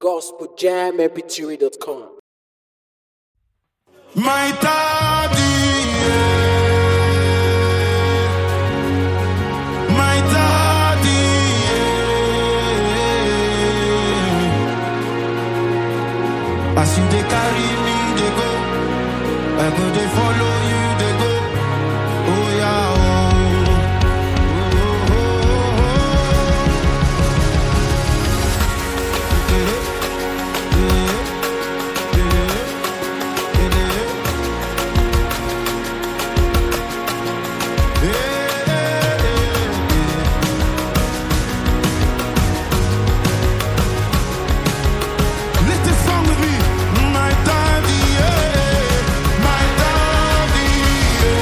gospeljammpg.com. My daddy, yeah. my daddy, yeah. as you dey carry me dey go, I go dey follow you dey go. Oh yeah, oh. Oh, oh, oh, oh. Eh, eh, eh, eh, eh. Let this song with me. My daddy, yeah. My daddy, yeah.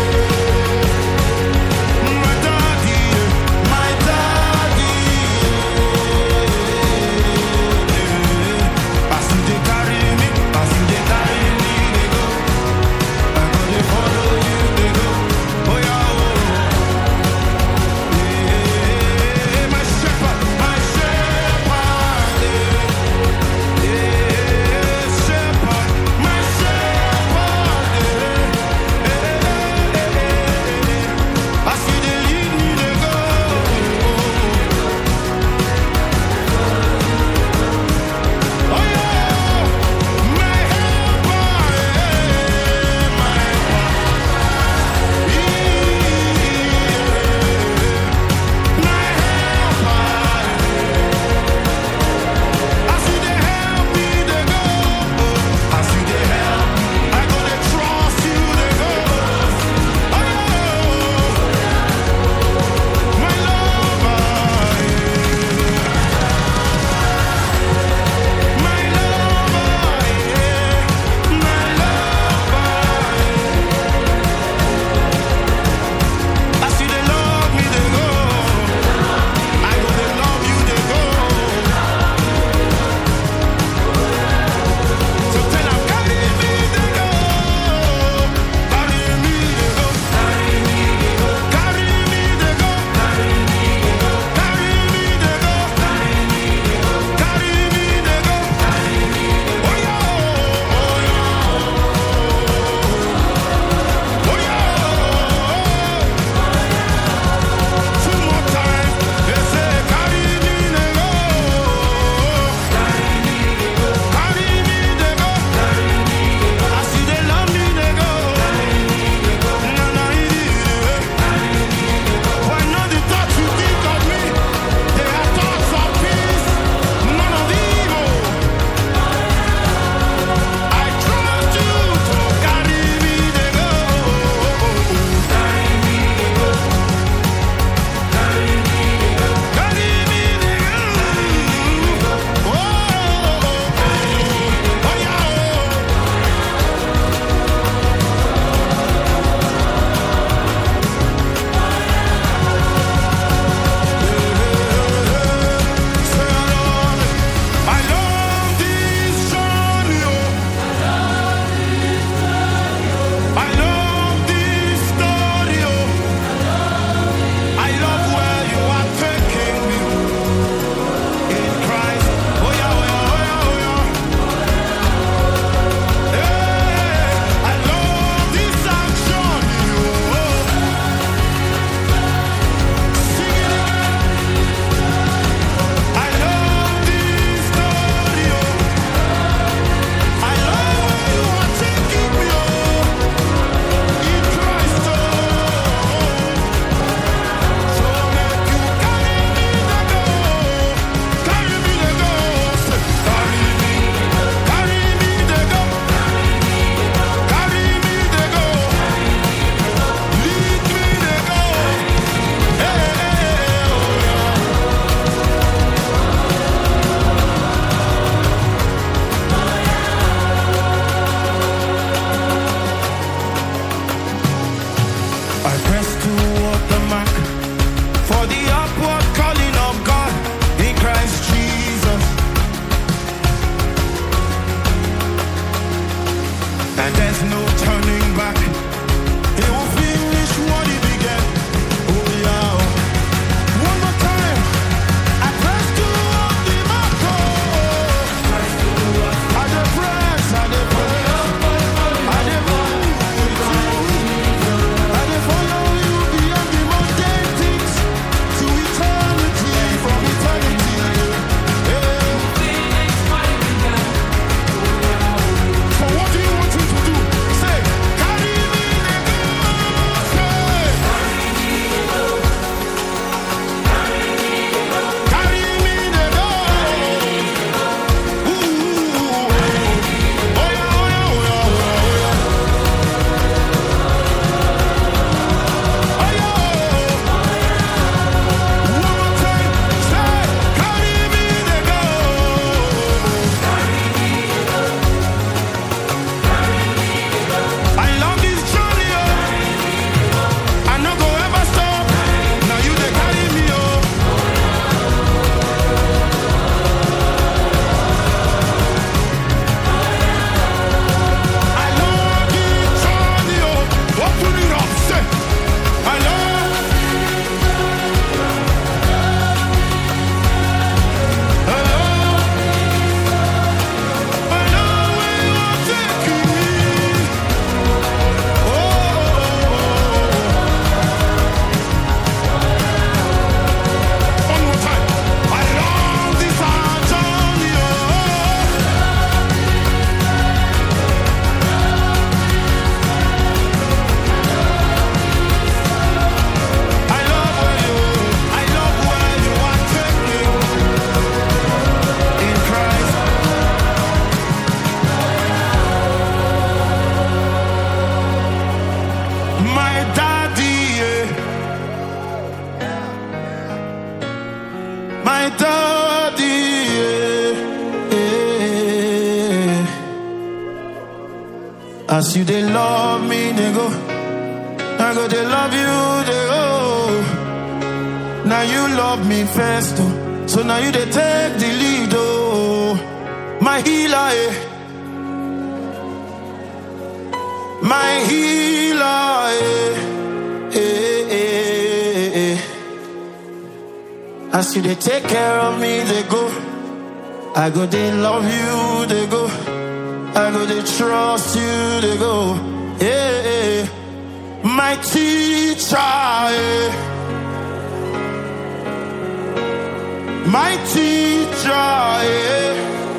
As you they love me, they go. I go they love you, they go. Now you love me first, oh. so now you they take the lead, oh. My healer, eh. My healer, eh. Eh, eh, eh. As you they take care of me, they go. I go they love you, they go. I go they trust you, they go. Yeah, yeah. My teacher, yeah. my teacher, yeah.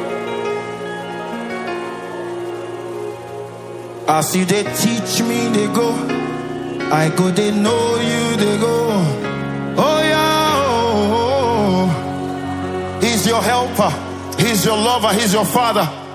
As you they teach me, they go. I go, they know you, they go. Oh yeah, oh, oh, oh. He's your helper. He's your lover. He's your father.